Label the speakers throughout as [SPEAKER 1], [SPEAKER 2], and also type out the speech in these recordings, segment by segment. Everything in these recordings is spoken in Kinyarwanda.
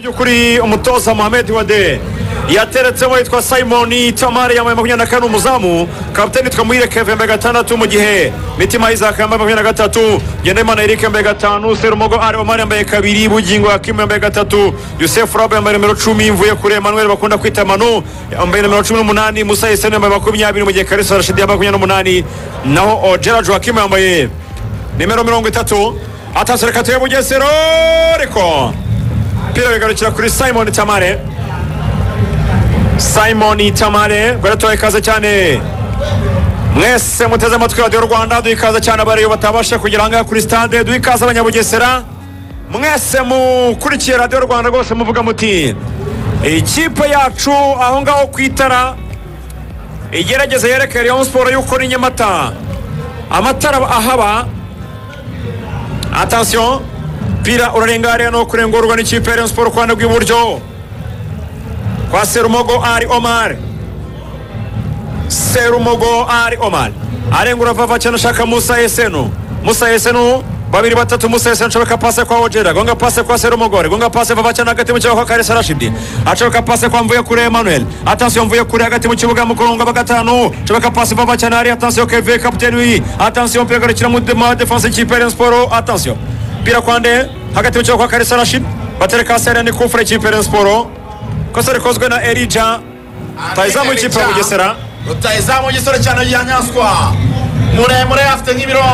[SPEAKER 1] by'ukuri umutoza mohamed wade yateretsemo yitwa simoni tamari yambaye makumyabiri na kane umuzamu kapitani twamuhire keve yambaye gatandatu mu gihe mitima isaac yambaye makumyabiri na gatatu ngendahimana eric yambaye gatanu serumogo ari omari yambaye kabiri bugingo hakimu yambaye gatatu yusefu rabu yambaye nimero cumi mvuye kuri emanuel bakunda kwita manu yambaye nimero cumi n'umunani musa hiseni yambaye makumyabiri mu gihe karisa rashidi yambaye makumyabiri n'umunani naho gerard joachim yambaye nimero mirongo itatu atashye reka tuye bugesero ariko umupira bigarukira kuri simoni tamare simoni tamare gore tubaha ikaze cyane mwese muteze amatwi radiyo rwanda duha ikaze cyane abariyo batabasha kugera ahangaha kuri sitade duha ikaze abanyabugesera mwese mukurikiye radiyo rwanda rwose muvuga muti ikipe yacu aho ngaho ku itara igerageza yerekere iyo siporo y'uko ni nyamata amatara ahaba atansiyo umupira urarenga hariya no kurengurwa n'ikipe ya Rayon siporo ku ruhande rw'iburyo kwa serumogo ari omar serumogo ari omar arengura vava cyane ashaka musa esenu musa esenu babiri batatu musa esenu ashobora pase kwa ojera gonga pase kwa serumogo ari gonga pase vava cyane hagati mu kibuga kwa karisa rashidi ashobora pase kwa mvuye kure emmanuel atansiyo mvuye kure hagati mu kibuga mu kurongo wa gatanu ashobora pase vava cyane hari atansiyo keve kapiteni wi atansiyo umupira ugarukira mu defanse y'ikipe ya Rayon siporo atansiyo umupira kwa nde hagati mu kibuga kwa karisa rashid batereka hasi hariya ni kufure y'ikipe ya Rayon siporo ikosa rikozwe na erija rutayizamu y'ikipe ya bugesera
[SPEAKER 2] rutayizamu w'igisore cyane rya nyaswa muremure afite nk'ibiro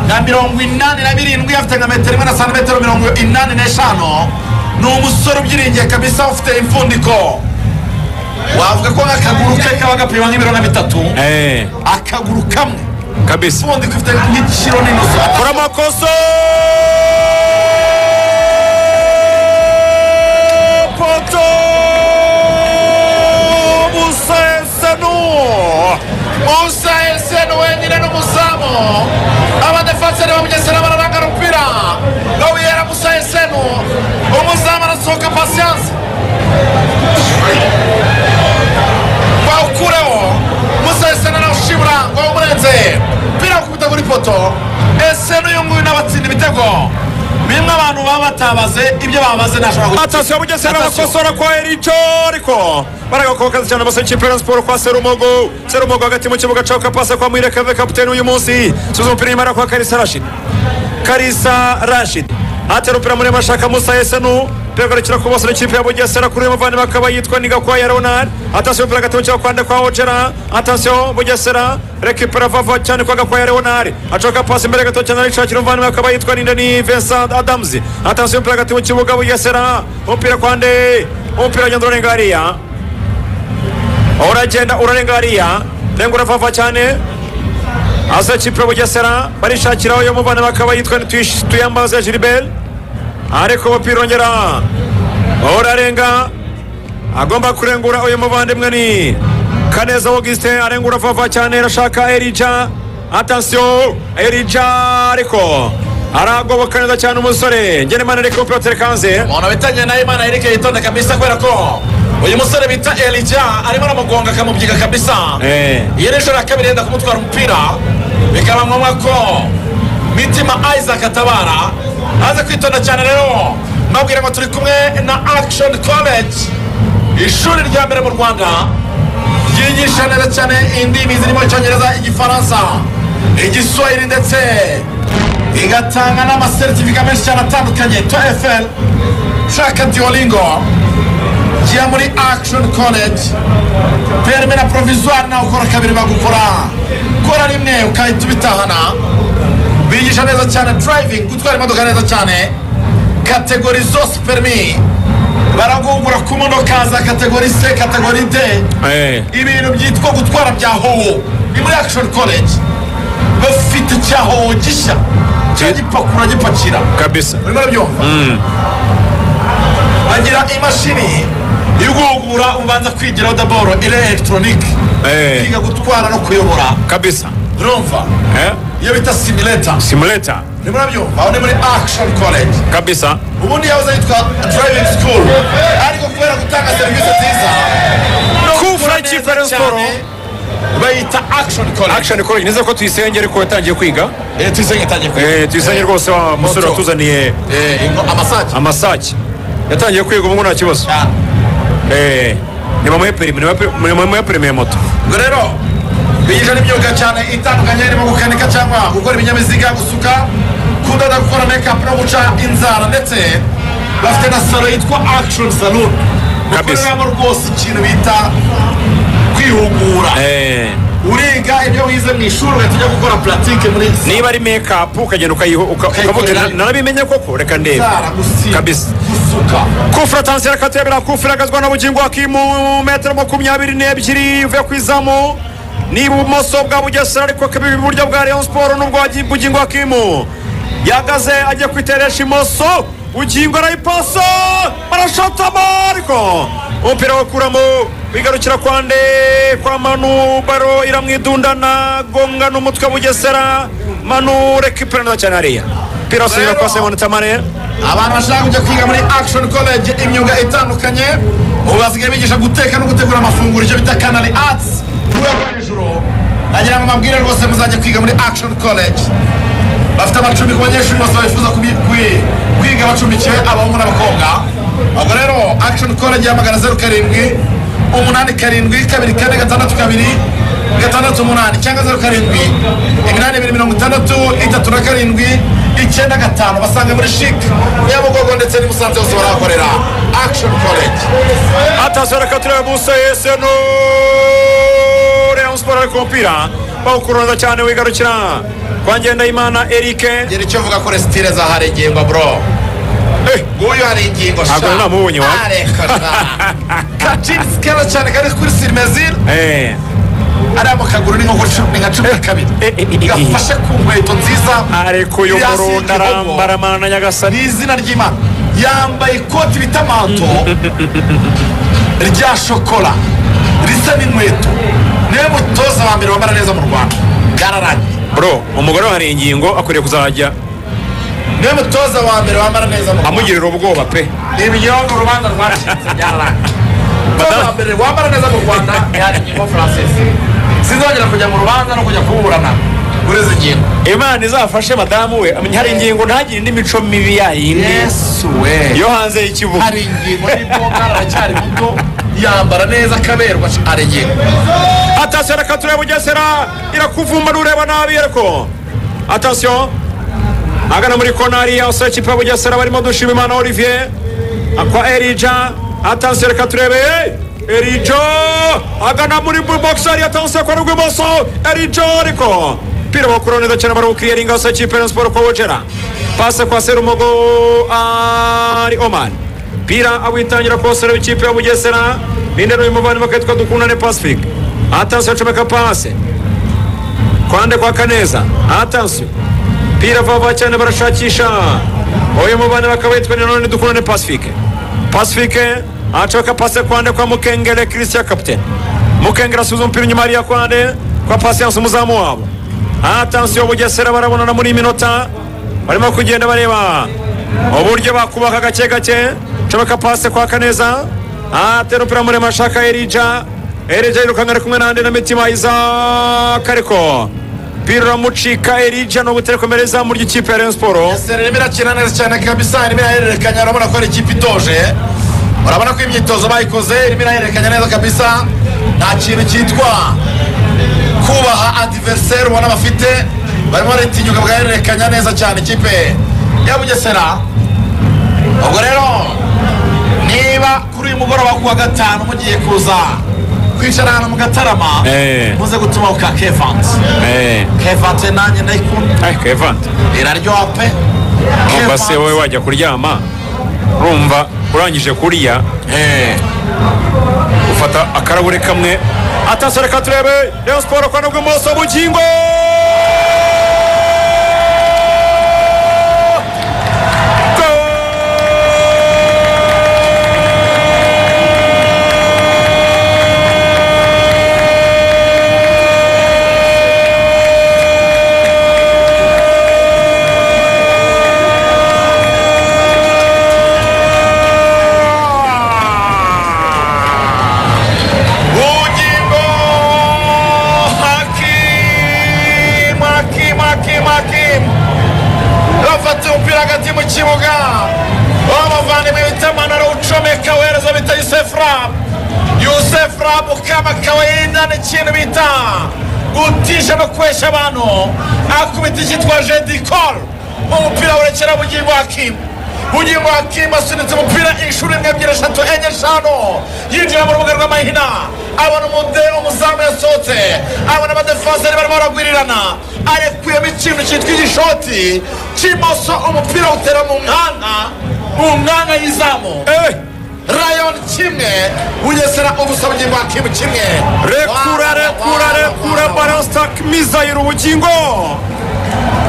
[SPEAKER 2] nka mirongo inani na birindwi afite nka metero imwe na santimetero mirongo inani n'eshanu ni umusore ubyiringiye kabisa ufite impfundiko wavuga ko nk'akaguru ke kaba gapima nk'ibiro na bitatu
[SPEAKER 1] eee
[SPEAKER 2] akaguru kamwe
[SPEAKER 1] kabisa
[SPEAKER 2] impfundiko ifite nk'ikiro n'inusu
[SPEAKER 1] kora amakosa poto musesenu
[SPEAKER 2] musa eseni wenyine n'umuzamu abadefanseri bamugesera bararanga umupira gawiyera musa eseni umuzamu arasohoka pasiyanse bawukureho musa eseni nawe ngo wawumurenze umupira wakubita kuri poto eseni uyu nguyu n'abatsinda ibitego bimwe abantu baba batabaze ibyo babaze ntashobora gukora
[SPEAKER 1] atasiyo ya bugesera bakosora kwa erico ariko baragakokaza cyane abasore ikipe ya Rayon siporo kwa serumogo serumogo hagati mu kibuga cyaho kapasa kwa mwire kave kapiteni uyu munsi subiza umupira inyuma kwa karisa rashid karisa rashid atera umupira muremure ashaka musa esenu pegarukira ku bose n'ikipe ya bugesera kuri uyu muvandimwe akaba yitwa nigakwaya leonard atasiyo umupira hagati mu kibuga kwa ndekwa ojera atasiyo bugesera rekipera vava cyane kwa gakwaya leonard acoka pasi imbere gato cyane arishakira umuvandimwe akaba yitwa nindani vincent adams atasiyo umupira hagati mu kibuga bugesera umupira kwa nde umupira ugenda urenga hariya uragenda urarenga hariya renga urafava cyane asa kipe bugesera barishakiraho iyo muvana bakaba yitwa tuyambaze gilbert ariko umupira urongera urarenga agomba kurengura uyu muvandimwe ni kaneza augustin arengura urafava cyane arashaka erija atansiyo erija ariko aragoboka neza cyane umusore ngenemana ariko umupira utereka hanze
[SPEAKER 2] umuntu bitanye na imana eric yitonda kabisa kubera ko uyu musore bita erija arimo aramugonga akamubyiga kabisa
[SPEAKER 1] Eh.
[SPEAKER 2] iyo ni inshuro ya kabiri yenda kumutwara umupira bikaba ngombwa ko mitima isaac atabara aza kwitonda cyane rero mbabwira ngo turi kumwe na action college ishuri rya mbere mu rwanda ryigisha neza cyane indimi zirimo icyongereza igifaransa igiswahili ndetse igatanga n'amasertifika menshi cyane atandukanye to fl ushaka diolingo jya muri action college perime na provisoire nawe ukora kabiri bagukora kora rimwe ukahita ubitahana bigisha neza cyane driving gutwara imodoka neza cyane kategori zose perimi baragungura ku modoka za kategori c kategori d
[SPEAKER 1] Eh.
[SPEAKER 2] ibintu byitwa gutwara bya howo ni muri action college bafite icya howo gishya cyagipakura gipakira
[SPEAKER 1] kabisa
[SPEAKER 2] urimo urabyumva bagira imashini igugura ubanza kwigiraho daboro iri elegitoronike
[SPEAKER 1] Eh.
[SPEAKER 2] kwiga gutwara no kuyobora
[SPEAKER 1] kabisa
[SPEAKER 2] urumva
[SPEAKER 1] eh?
[SPEAKER 2] iyo bita simileta
[SPEAKER 1] simuleta
[SPEAKER 2] urimo urabyumva aho ni muri akishoni koleji
[SPEAKER 1] kabisa
[SPEAKER 2] ubundi yahoze yitwa driving school ariko kubera gutanga serivisi nziza no
[SPEAKER 1] Kufra
[SPEAKER 2] gukora neza
[SPEAKER 1] ikipe ya Rayon
[SPEAKER 2] cyane,
[SPEAKER 1] Sport.
[SPEAKER 2] bayita akishoni koleji
[SPEAKER 1] action college neza ko tuyisenge ariko yatangiye kwiga
[SPEAKER 2] tuyisenge itangiye
[SPEAKER 1] Eh, tuyisenge rwose wa musore
[SPEAKER 2] Moto.
[SPEAKER 1] watuzaniye
[SPEAKER 2] amasake
[SPEAKER 1] amasake yatangiye kwiga ubu nta kibazo
[SPEAKER 2] cyane
[SPEAKER 1] Eh, nibamuhe perimi nibamuhe perimi ya moto
[SPEAKER 2] ubwo rero bigisha n'imyuga cyane itandukanye irimo gukanika cyangwa gukora ibinyabiziga gusuka kudoda gukora mekapu no guca inzara ndetse bafite na salo yitwa akishoni salon
[SPEAKER 1] Kabisa.
[SPEAKER 2] bakoreramo rwose ikintu bita kwihugura
[SPEAKER 1] Eh,
[SPEAKER 2] uriga ibyo wize mu ishuri ugahita ujya gukora puratike muri
[SPEAKER 1] niba ari mekapu ukagenda ukayiho uka- ukavuga
[SPEAKER 2] Ukayikorera.
[SPEAKER 1] "Na- narabimenye koko reka ndebe
[SPEAKER 2] inzara gusiga
[SPEAKER 1] Kabisa.
[SPEAKER 2] gusuka
[SPEAKER 1] kufura tansiyo yakatebera kufura agazwa n'ubugingo akimu metero makumyabiri n'ebyiri uvuye ku izamu n'ibumoso bwa bugesera ariko kabi iburyo bwa rayon siporo n'ubwo bugingo akimu yagaze agiye kwiteresha imoso bugingo arayipasa barashotamo ariko umupira wakuramo wigarukira kwa nde kwa manu baro iramwidundana gonga n'umutwe wa bugesera manu rekipera neza cyane hariya umupira wasubira kwa semonita manera
[SPEAKER 2] abantu bashaka kujya kwiga muri akishoni koleji imyuga itandukanye ubu basigaye bigisha guteka no gutegura amafunguro icyo bita kanari atsi ku rwego rwo hejuru nagira ngo mabwire rwose muzajya kwiga muri akishoni koleji bafite amacumbi ku banyeshuri bose bifuza kubi- kwi- kwiga bacumbikiwe abahungu n'abakobwa ubwo rero akishoni koleji yamagana zeru karindwi umunani karindwi kabiri kane gatandatu kabiri gatandatu umunani cyangwa zeru karindwi iminani ibiri mirongo itandatu itatu na karindwi icyenda gatanu basanga muri shik nyabugogo ndetse n'i musanze hose barahakorera action college
[SPEAKER 1] atazara katura busa yese no Rayon Sport ari ku mupira bawukuruza cyane wigarukira kwa Ngendahimana Eric
[SPEAKER 2] ngira icyo mvuga ko resitire zahari ingingo bro
[SPEAKER 1] Eh,
[SPEAKER 2] nguyu hari ingingo sha
[SPEAKER 1] Ntabwo namubonye, wa?
[SPEAKER 2] areko sha kacisi keza cyane kari kuri sirimezil
[SPEAKER 1] eh,
[SPEAKER 2] ariya mu kaguru ni nko cumi ni nka cumi na kabiri
[SPEAKER 1] Eh, eh, eh, eh.
[SPEAKER 2] gafashe ku nkweto nziza
[SPEAKER 1] ariko uyu
[SPEAKER 2] iri hasi
[SPEAKER 1] murundi
[SPEAKER 2] y'igihogo.
[SPEAKER 1] arambaramana na
[SPEAKER 2] ni
[SPEAKER 1] nyagasani
[SPEAKER 2] izina ry'imana yambaye ikoti bita manto rya shokora risa n'inkweto niwe mutoza wa mbere wambara neza mu rwanda yararanye
[SPEAKER 1] bro umugore we hari ingingo akwiriye kuzajya
[SPEAKER 2] niwe mutoza wa mbere wambara neza mu rwanda
[SPEAKER 1] amugirira ubwoba pe
[SPEAKER 2] ibinyobwa urubanza rwacitse byararanye umutoza wa mbere wambara neza mu rwanda yari ingingo francis sinzongera kujya mu rubanza no kujya kuburana kuri izi ngingo
[SPEAKER 1] imana izafashe madamu we amenye hari ingingo ntagire indi mico mibi yayindi
[SPEAKER 2] yesu we
[SPEAKER 1] yo hanze y'ikibuga
[SPEAKER 2] hari ingingo y'imboga aracyari muto yambara neza akaberwa hari ingingo
[SPEAKER 1] atasiyo reka ya bugesera irakuvumba nureba nabi ariko atasiyo agana muri kona hariya usaba ikipe ya bugesera barimo dushima imana olivier akwa erija atasiyo reka turebe erija agana muri bogisi hariya atasiyo kwa rw'ibumoso erija ariko pira bakuru neza cyane barawukiriyaringa usaba ikipe ya siporo kwa wogera pase kwa serumogo ari omani pira awitangira kosera w'ikipe ya bugesera ninde n'uyu muvandimwe akitwa dukundane pacifique atansiyo acomeka pase kwande kwa kaneza atansiyo pira vava cyane barashakisha uyu muvandimwe akaba yitwa nanone dukundane pacifique pacifique acomeka pase kwande kwa mukengere christian capitaine mukengere asubiza umupira inyuma hariya kwande kwa pasiyanse umuzamu wabo atansiyo bugesera barabonana muri iyi minota barimo kugenda bareba uburyo bakubaka gake gake nshobora pase kwa kaneza atera umupira muremure ashaka erija erija yirukanka ari kumwe n'andi na mitima isaac ariko umupira uramucika erija ni uguterekomera izamu ry'ikipe ya rayon siporo
[SPEAKER 2] Sera irimo irakina neza cyane kabisa irimo irahererekanya urabona ko ari ikipe itoje urabona ko imyitozo bayikoze irimo irahererekanya neza kabisa nta kintu cyitwa kubaha adiveriseri ubona bafite barimo baritinyuka bagahererekanya neza cyane ikipe ya bugesera ubwo rero niba kuri uyu mugoroba ku wa gatanu mugiye kuza kwicara ahantu mu gatarama
[SPEAKER 1] Eh.
[SPEAKER 2] muze gutuma ku ka kevanti kevanti nanjye ndayikunda
[SPEAKER 1] ariko evante
[SPEAKER 2] iraryoha pe
[SPEAKER 1] numva se wowe wajya kuryama urumva urangije kuriya ufata akarahuri kamwe atasiyo reka turebe rayon siporo kwa n'ubw'imoso bugingo
[SPEAKER 2] bugingo haki Arabu kama kawaida ni ikintu bita gutisha no kwesha abantu akubita icyitwaje dikoro umupira werekera bugingo hakimu bugingo hakimu asunitse umupira inshuro imwe ebyiri eshatu enye eshanu yinjira mu rubuga rw'amahina abona umude umuzamu yasohotse abona abadefanseri barimo baragwirirana arekuyemo ikintu cyitwa igishoti cy'imoso umupira utera mu nkanga mu nkanga y'izamu
[SPEAKER 1] Eh,
[SPEAKER 2] rayon kimwe bugesera ubusa bugingo hakimu kimwe
[SPEAKER 1] rekura rekura rekura balasitake mizayiro ubugingo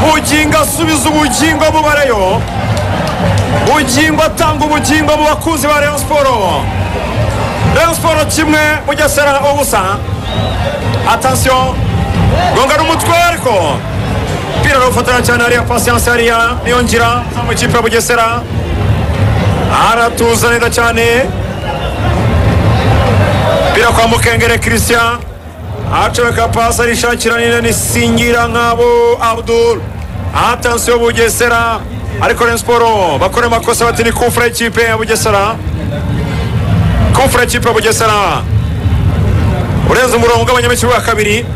[SPEAKER 1] bugingo asubiza ubugingo bubareyo bugingo atanga ubugingo mu bakunzi ba rayon siporo rayon siporo kimwe bugesera ubusa atansiyo gonga n'umutwe ariko umupira arafatana cyane hariya pasiyanse hariya niyo ngira mu ikipe ya bugesera aratuza neza cyane Mpira kwa Mukengere Christian acomeka pasi arishakira nina nisingira nk'abo Abdul atansiyo Bugesera ariko Rayon Sport bakora amakosa bati ni kufura y'ikipe ya Bugesera kufura y'ikipe ya Bugesera urenze umurongo ugabanyamo ikibuga kabiri